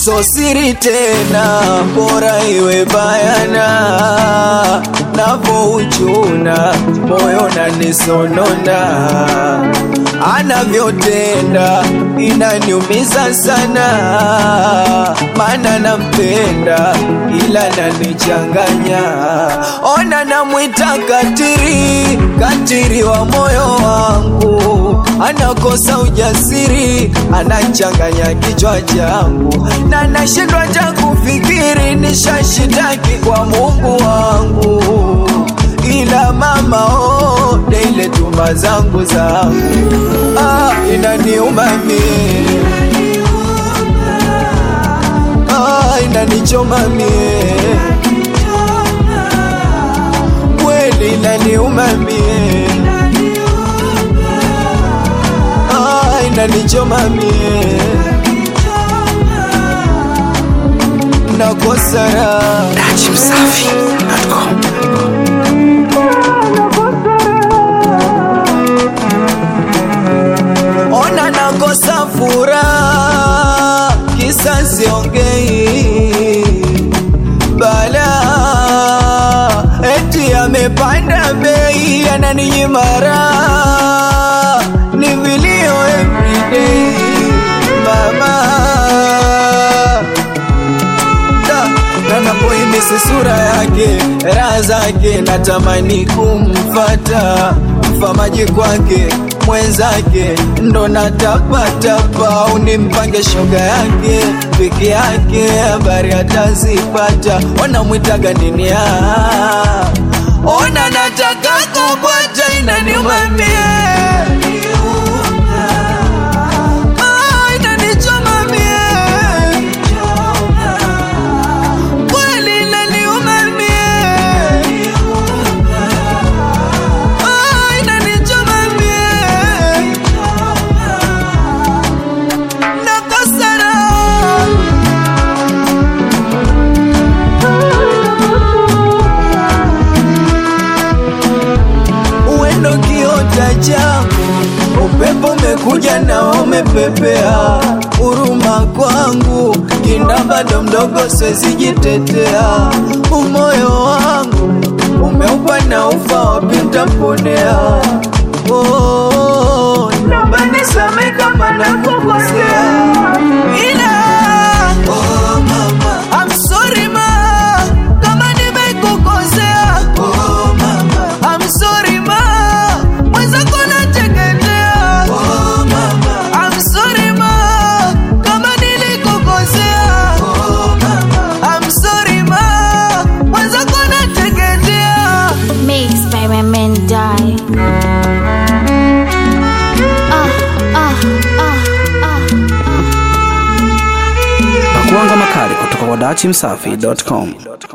so siri tena, bora iwe bayana, navouchuna moyo nanisonona, anavyotenda inaniumiza sana, mana nampenda ila nanichanganya. Ona namwita katiri, katiri wa moyo wangu, anakosa ujasiri, anachanganya kichwa changu, na nashindwa cha kufikiri, nishashitaki kwa Mungu wangu, ila mama oh, ile tuma zangu zangu ah, inaniuma mie ah, inanichoma mie kweli inaniuma mie ah, inanichoma mie nakosa raha ona nakosa furaha, kisa siongei bala, eti amepanda bei, ananinyima raha, ni vilio everyday mama da na napoimisi sura yake raha zake natamani kumfata mfamaji kwake mwenzake ndo natapatapa au nimpange shoga yake peke yake habari atazipata wanamwitaga nini ah, ona nataka kupata inaniumamie Ah, inanichoma mie kweli inaniuma mie Ah, inanichoma mie nakosa raha uendo kiota changu, upepo umekuja na umepepea, huruma kwangu kinda bado mdogo, siwezi jitetea, umoyo wangu umeupa na ufa, wapi ntaponea? Oh, naomba nisamehe kama nakukosea, ila oh, mama, I'm sorry ma, kama nimekukosea oh, mama, I'm sorry ma, mwenzako nateketea oh, mama, I'm sorry ma, kama nilikukosea oh, mama, I'm sorry ma, mwenzako nateketea Mixed by my men die. Ah, ah, ah, ah, ah. Pakuanga makali kutoka kwa dachimsafi.com.